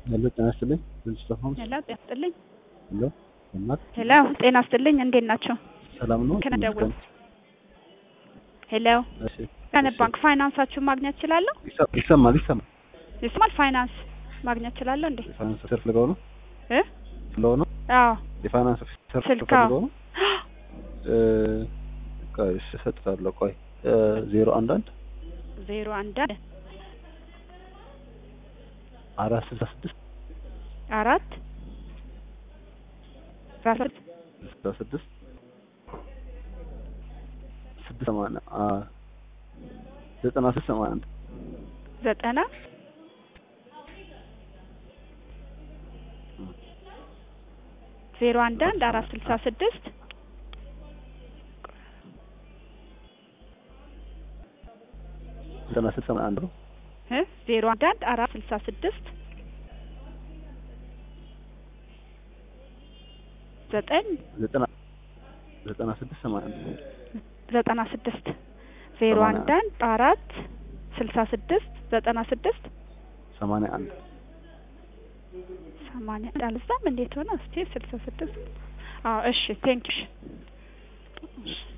ሄሎ ጤና ይስጥልኝ ልጅ ሆምስ ሄሎ ጤና ይስጥልኝ። ሄሎ እናት ሄሎ ጤና ይስጥልኝ። እንዴት ናቸው? ሰላም ነው ከነደውል ሄሎ እሺ ከነ እሺ። ባንክ ፋይናንሳችሁን ማግኘት እችላለሁ? ይሰ- ይሰማል ይሰማል ይስማል ፋይናንስ ማግኘት እችላለሁ እንዴ? የፋይናንስ ኦፊሰር ፍለጋው ነው እ ፍለጋው ነው አዎ የፋይናንስ ኦፊሰር ስልካ ፈልገው ነው እ ቆይ እሺ እሰጥታለሁ ቆይ እ ዜሮ አንድ አንድ ዜሮ አንድ አንድ አራት ስልሳ ስድስት አራት አስራ ስድስት ስልሳ ስድስት ስድስት ሰማንያ አ ዘጠና ስድስት ሰማንያ አንድ ዘጠና ዜሮ አንድ አንድ አራት ስልሳ ስድስት ዘጠና ስድስት ሰማንያ አንድ ነው እ ዜሮ አንድ አንድ አራት ስልሳ ስድስት ዘጠኝ ዘጠና ዘጠና ስድስት ሰማንያ አንድ ዘጠና ስድስት ዜሮ ሰማንያ አንድ አንድ አራት ስልሳ ስድስት ዘጠና ስድስት ሰማንያ አንድ ሰማንያ አንድ አልዛም እንዴት ሆነ እስቲ ስልሳ ስድስት አዎ እሺ ቴንኪሽ